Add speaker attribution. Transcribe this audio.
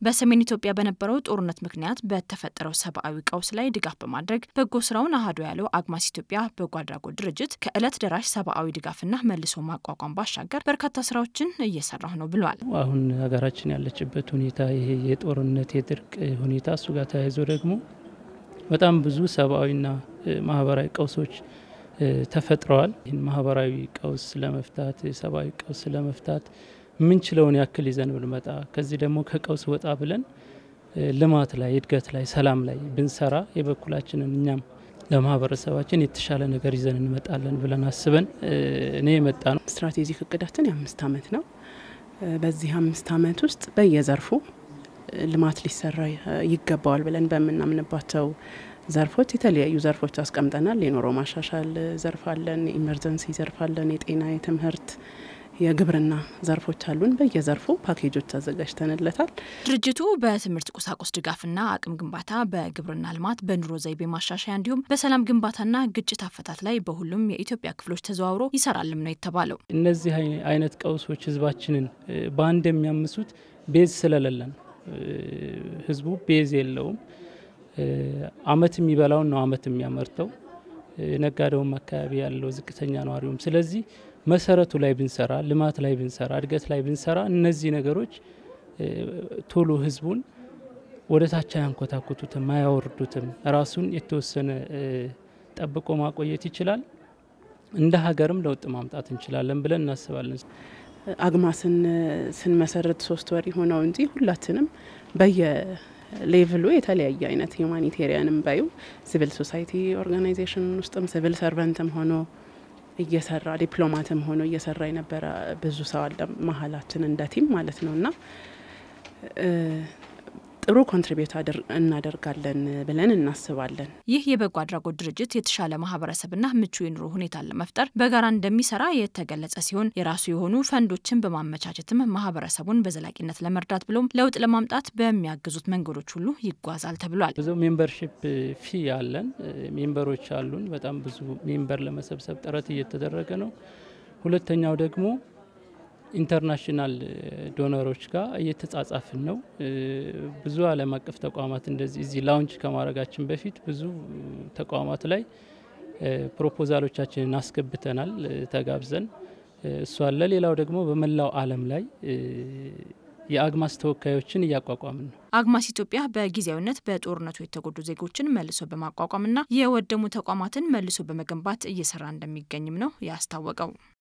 Speaker 1: በሰሜን ኢትዮጵያ በነበረው ጦርነት ምክንያት በተፈጠረው ሰብአዊ ቀውስ ላይ ድጋፍ በማድረግ በጎ ስራውን አህዱ ያለው አግማስ ኢትዮጵያ በጎ አድራጎት ድርጅት ከእለት ደራሽ ሰብአዊ ድጋፍና መልሶ ማቋቋም ባሻገር በርካታ ስራዎችን እየሰራሁ ነው ብሏል።
Speaker 2: አሁን ሀገራችን ያለችበት ሁኔታ ይሄ የጦርነት የድርቅ ሁኔታ እሱ ጋር ተያይዞ ደግሞ በጣም ብዙ ሰብአዊና ማህበራዊ ቀውሶች ተፈጥረዋል። ይህን ማህበራዊ ቀውስ ለመፍታት የሰብአዊ ቀውስ ለመፍታት የምንችለውን ያክል ይዘን ብንመጣ ከዚህ ደግሞ ከቀውስ ወጣ ብለን ልማት ላይ እድገት ላይ ሰላም ላይ ብንሰራ የበኩላችንን እኛም ለማህበረሰባችን የተሻለ ነገር ይዘን እንመጣለን ብለን አስበን እኔ የመጣ ነው።
Speaker 3: ስትራቴጂክ እቅዳችን የአምስት አመት ነው። በዚህ አምስት አመት ውስጥ በየዘርፉ ልማት ሊሰራ ይገባዋል ብለን በምናምንባቸው ዘርፎች የተለያዩ ዘርፎች አስቀምጠናል። የኑሮ ማሻሻል ዘርፍ አለን፣ የኢመርጀንሲ ዘርፍ አለን፣ የጤና፣ የትምህርት የግብርና ዘርፎች አሉን። በየዘርፉ ፓኬጆች አዘጋጅተንለታል።
Speaker 1: ድርጅቱ በትምህርት ቁሳቁስ ድጋፍና አቅም ግንባታ፣ በግብርና ልማት፣ በኑሮ ዘይቤ ማሻሻያ እንዲሁም በሰላም ግንባታና ግጭት አፈታት ላይ በሁሉም የኢትዮጵያ ክፍሎች ተዘዋውሮ ይሰራልም ነው የተባለው።
Speaker 2: እነዚህ አይነት ቀውሶች ህዝባችንን በአንድ የሚያምሱት ቤዝ ስለሌለን ህዝቡ ቤዝ የለውም። አመት የሚበላውን ነው አመት የሚያመርተው ነጋዴውም አካባቢ ያለው ዝቅተኛ ነዋሪውም። ስለዚህ መሰረቱ ላይ ብንሰራ፣ ልማት ላይ ብንሰራ፣ እድገት ላይ ብንሰራ እነዚህ ነገሮች ቶሎ ህዝቡን ወደ ታች አያንኮታኩቱትም፣ አያወርዱትም። ራሱን የተወሰነ ጠብቆ ማቆየት ይችላል። እንደ ሀገርም ለውጥ ማምጣት እንችላለን ብለን እናስባለን።
Speaker 3: አግማስን ስንመሰረት ሶስት ወር የሆነው እንጂ ሁላችንም በየ ሌቭሉ የተለያየ አይነት ሁማኒቴሪያንም ባዩ ሲቪል ሶሳይቲ ኦርጋናይዜሽን ውስጥም ሲቪል ሰርቨንትም ሆኖ እየሰራ ዲፕሎማትም ሆኖ እየሰራ የነበረ ብዙ ሰው አለ መሀላችን እንደ ቲም ማለት ነው እና ጥሩ ኮንትሪቢዩት እናደርጋለን ብለን እናስባለን።
Speaker 1: ይህ የበጎ አድራጎት ድርጅት የተሻለ ማህበረሰብና ምቹ የኑሮ ሁኔታን ለመፍጠር በጋራ እንደሚሰራ የተገለጸ ሲሆን የራሱ የሆኑ ፈንዶችን በማመቻቸትም ማህበረሰቡን በዘላቂነት ለመርዳት ብሎም ለውጥ ለማምጣት በሚያግዙት መንገዶች ሁሉ ይጓዛል ተብሏል።
Speaker 2: ብዙ ሜምበርሺፕ ፊ አለን፣ ሜምበሮች አሉን። በጣም ብዙ ሜምበር ለመሰብሰብ ጥረት እየተደረገ ነው። ሁለተኛው ደግሞ ኢንተርናሽናል ዶነሮች ጋር እየተጻጻፍን ነው። ብዙ ዓለም አቀፍ ተቋማት እንደዚህ እዚህ ላውንች ከማድረጋችን በፊት ብዙ ተቋማት ላይ ፕሮፖዛሎቻችንን አስገብተናል ተጋብዘን እሱ አለ። ሌላው ደግሞ በመላው ዓለም ላይ የአግማስ ተወካዮችን እያቋቋምን ነው።
Speaker 1: አግማስ ኢትዮጵያ በጊዜያዊነት በጦርነቱ የተጎዱ ዜጎችን መልሶ በማቋቋምና የወደሙ ተቋማትን መልሶ በመገንባት እየሰራ እንደሚገኝም ነው ያስታወቀው።